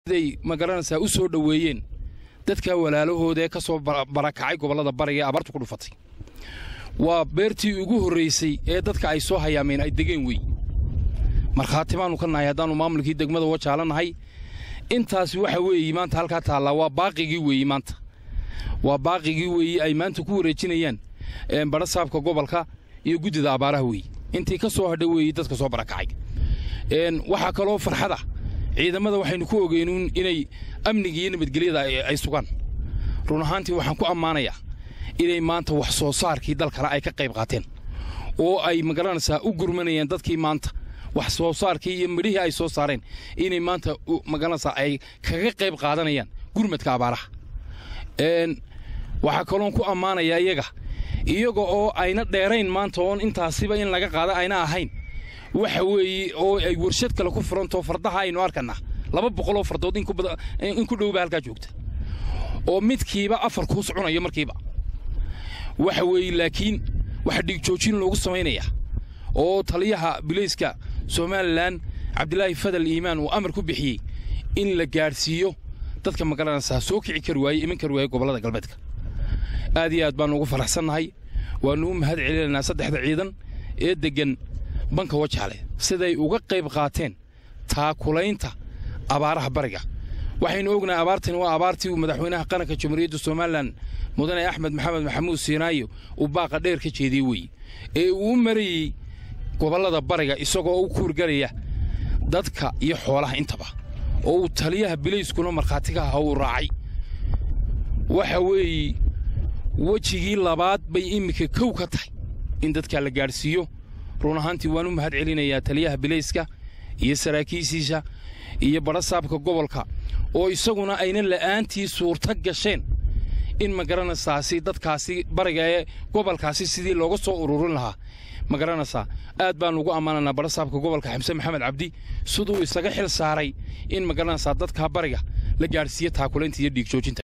day magaranaysaa u soo dhoweeyeen dadka walaalahooda ee ka soo barakacay gobollada bariga ee abaartu ku dhufatay waa beertii ugu horraysay ee dadka ay soo hayaameen ay degeen wey markhaati baannu ka nahay haddaannu maamulkii degmada wajaalanahay intaasi waxa weeye maanta halkaa taallaa waa baaqigii weeye maanta waa baaqigii weeye ay maanta ku wareejinayaan badha saabka gobolka iyo guddida abaaraha weeye intii ka soo hadha weeye dadka soo barakacay waxaa kaloo farxada ciidamada waxaynu ku ogeynuun inay amniga iyo nabadgelyada ay sugaan run ahaantii waxaan ku ammaanayaa inay maanta wax soo saarkii dalkale ay ka qayb qaateen oo ay magaranaysaa u gurmanayaan dadkii maanta wax soo saarkii iyo midhihii ay soo saareen inay maanta magaranaysaa ay kaga qayb qaadanayaan gurmadka abaaraha waxaa kaloon ku ammaanayaa iyaga iyaga oo ayna dheerayn maanta oon intaasiba in laga qaada ayna ahayn waxa weeye oo ay warshad kale ku furantoo fardaha aynu arkannaa laba boqoloo fardood in ku dhowba halkaa joogta oo midkiiba afar kuus cunayo markiiba waxa weeye laakiin waxa dhigjoojin loogu samaynayaa oo taliyaha bilayska somalilan cabdilaahi fadal iimaan uu amar ku bixiyey in la gaadhsiiyo dadka magaranaysaa soo kici kari waaye iman kari waaye gobollada galbeedka aad iyo aad baannu ugu faraxsannahay waannu u mahad celinaynaa saddexda ciidan ee deggan banka wajaale siday uga qayb qaateen taakulaynta abaaraha bariga waxaynu ognahay abaartani waa abaartii uu madaxweynaha qaranka jamhuuriyadda somalilan mudane axmed maxamed maxamuud siinaayo uu baaqa dheer ka jeediyey weeye ee uu u marayey gobollada bariga isagoo u kuurgalaya dadka iyo xoolaha intaba oo uu taliyaha bilayskuna markhaatiga aha uu raacay waxa weeye wejigii labaad bay iminka kow ka tahay in dadka la gaadhsiiyo run ahaantii waan u mahad celinayaa taliyaha bilayska iyo saraakiishiisa iyo badha saabka gobolka oo isaguna ayna la'aantii suurta gasheen in magaranaysaasi dadkaasi bariga ee gobolkaasi sidii looga soo ururin lahaa magaranaysaa aad baan ugu ammaanaynaa badha saabka gobolka xamse maxamed cabdi siduu isaga xil saaray in magaranaysaa dadka bariga la gaadhsiiyo taakulaynta iyo dhiigjoojinta